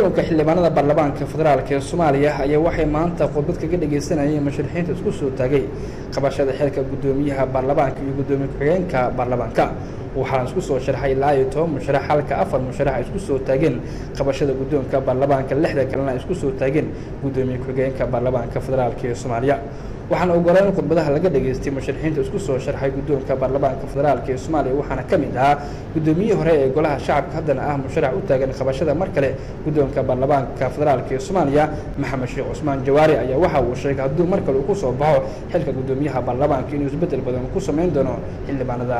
kulanka xildhibaanada baarlamaanka federaalk ee soomaaliya ayaa waxay maanta khudbad kaga dhageysanayeen musharaxiinta isku soo taagay qabashada xilka guddoomiyaha baarlamaanka iyo guddoomiye ku-xigeenka baarlamaanka waxaana isku soo sharxay ilaa iyo toban musharax halka afar musharax ay isku soo taageen qabashada guddoonka baarlamaanka lixda kalena ay isku soo taageen guddoomiye ku-xigeenka baarlamaanka federaalk ee soomaaliya waxaana ogolaan in khudbadaha laga dhageystay musharaxiinta isku soo sharxay guddoonka baarlamaanka federaalk ee soomaaliya waxaana ka mid ahaa guddoomiyihii hore ee golaha shacabka haddana ah musharax u taagan qabashada mar kale guddoonka baarlamaanka federaalk ee soomaaliya maxamed sheekh cusmaan jawaari ayaa waxa uu sheegay hadduu mar kale uu ku soo baxo xilka guddoomiyaha baarlamaanka inuu isbeddel badan ku samayn doono xildhibaanada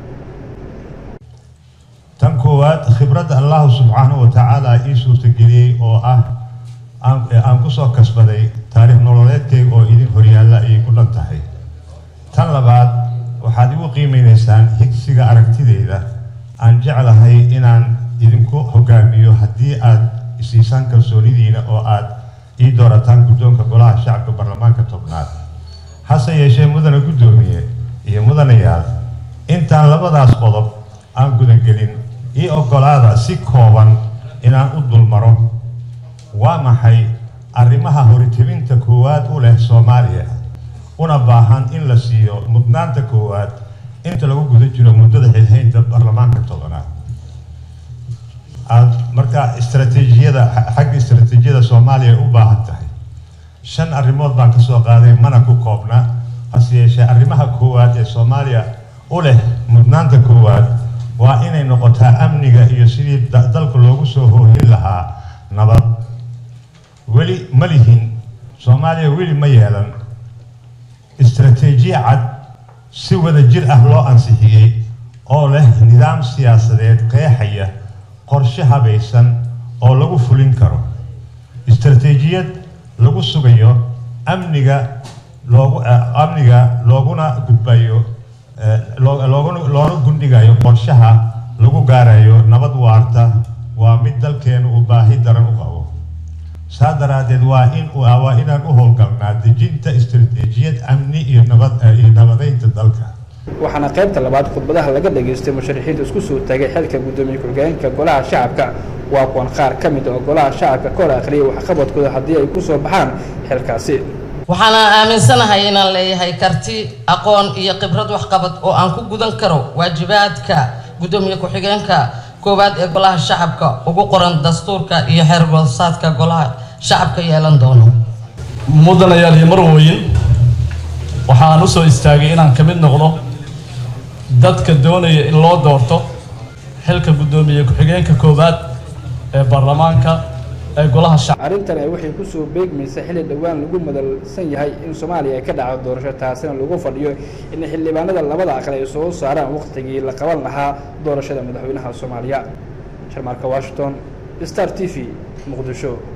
tan koowaad khibradda allahu subxaanahu wa tacaala ii suurtageliyey oo ah aan ku soo kasbaday taariikh nololeedkeyga oo idin horyaalla ayay ku dhan tahay tan labaad waxaad igu qiimeynaysaan higsiga aragtideyda aan jeclahay inaan idinku hogaamiyo haddii aad isiisaan kalsoonidiina oo aad ii doorataan guddoonka golaha shacabka baarlamaanka tobnaad hase yeeshee mudane guddoomiye iyo mudanayaal intaan labadaas qodob aan gudagelin ii oggolaada si kooban inaan u dulmaro waa maxay arrimaha horitibinta koowaad u leh soomaaliya una baahan in la siiyo mudnaanta koowaad inta lagu guda jiro muddada xilhaynta baarlamaanka tobanaad aad markaa istaraatiijiyada xagga istaraatiijiyada soomaaliya u baahan tahay shan arrimood baan kasoo qaaday mana ku koobna hase yeeshee arrimaha koowaad ee soomaaliya u leh mudnaanta koowaad waa inay noqotaa amniga iyo sidii dalka loogu soo hoohin lahaa nabad weli ma lihin soomaaliya weli ma yeelan istaraatiijiya cad si wada jir ah loo ansixiyey oo leh nidaam siyaasadeed qeexaya qorshe habaysan oo lagu fulin karo istaraatiijiyad lagu sugayo amniga loogu amniga looguna gudbayo looguna loona gundhigayo qorshaha lagu gaarayo nabad waarta waa mid dalkeenu uu baahi daran u qabo saa daraaddeed waa in waa inaan u howlgalnaa dejinta istaraatiijiyad amni iyo nabad iyo nabadeynta dalka waxaana qaybta labaad khudbadaha laga dhageystay musharaxiinta isku soo taagay xilka guddoomiye ku-xigeenka golaha shacabka waa kuwan qaar ka mid oo golaha shacabka ka hor akhriyay waxqabadkooda haddii ay ku soo baxaan xilkaasi waxaana aaminsanahay inaan leeyahay karti aqoon iyo khibrad waxqabad oo aan ku gudan karo waajibaadka guddoomiye ku-xigeenka koowaad ee golaha shacabka ugu qoran dastuurka iyo xeer goosaadka golaha shacabka yeelan doono mudanayaal iyo marwooyin waxaan u soo istaagay inaan ka mid noqdo dadka doonaya in loo doorto xilka guddoomiye ku-xigeenka koowaad ee baarlamaanka ee golaha shacabka arrintan ay waxay ku soo beegmaysa xilli dhowaan lagu madalsan yahay in soomaaliya ay ka dhacdo doorasho taasina lagu fadhiyo in xildhibaanada labada aqal ay soo saaraan wakhtigii la qaban lahaa doorashada madaxweynaha soomaaliya jarmaarka washington star t v muqdisho